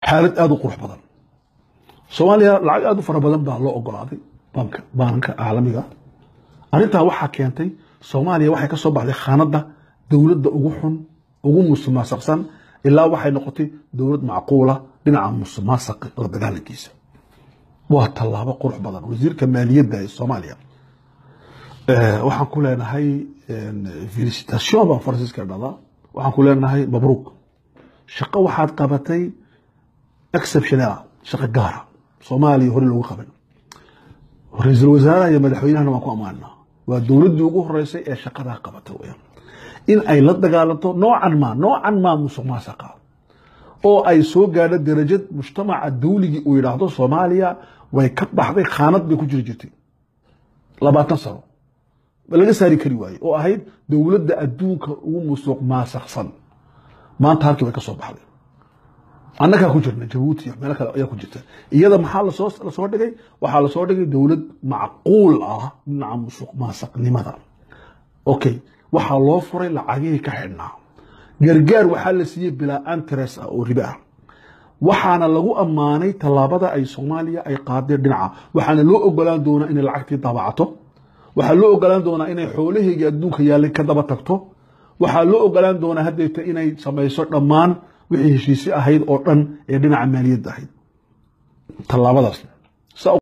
xaalad aada u qurux badan soomaaliya lacag aada u fara badan baa loo ogolaaday banka baanka caalamiga arrintaa waxaa keentay soomaaliya waxay ka soo baxday khaanadda dowladda ugu xun ugu musuqmaasuqsan ilaa waxay noqotay dowlad macquula dhinaca musuqmaasuqa la dagaalankiisa waa tallaabo qurux badan wasiirka maaliyadda ee soomaaliya waxaan ku leenahay felicitation baa faransiiska dhada waxaan ku leenahay mabruuk shaqo waxaad qabatay exceptional shaqo gaara soomaaliya hore loogu qaban ra-iisul wasaaraha iyo madaxweynahana waan ku ammaanaa waa dowladdii ugu horeysay ee shaqadaa qabata weyaan in ay la dagaalanto noocan maa noocan maa musuq maasaqa oo ay soo gaadho darajad mujtamaca dawligii uu yidhaahdo soomaaliya way ka baxday khaanad bay ku jiri jirtay labaatan sano laga saari kari waaye oo ahayd dowladda adduunka ugu musuq maasaqsan maanta halkii way ka soo baxday annagaa ku jirna jabuuti iyo meelo kale ayaa ku jirta iyada maxaa lasoo lasoo dhigay waxaa lasoo dhigay dowlad macquul ah dhinaca musuq maasaqnimada okay waxaa loo furay lacagihii ka xidhnaa gargaar waxaa la siiyey bilaa antres ah oo ribe ah waxaana lagu ammaanay tallaabada ay soomaaliya ay qaadeen dhinaca waxaana loo ogolaan doonaa inay lacagtii daabacato waxaa loo ogolaan doonaa inay xoolaheygii adduunka yaallay ka daba tagto waxaa loo ogolaan doonaa haddeeta inay samayso dhammaan wixii heshiisi ahayd oo dhan ee dhinaca maaliyadda ahayd tallaabadaas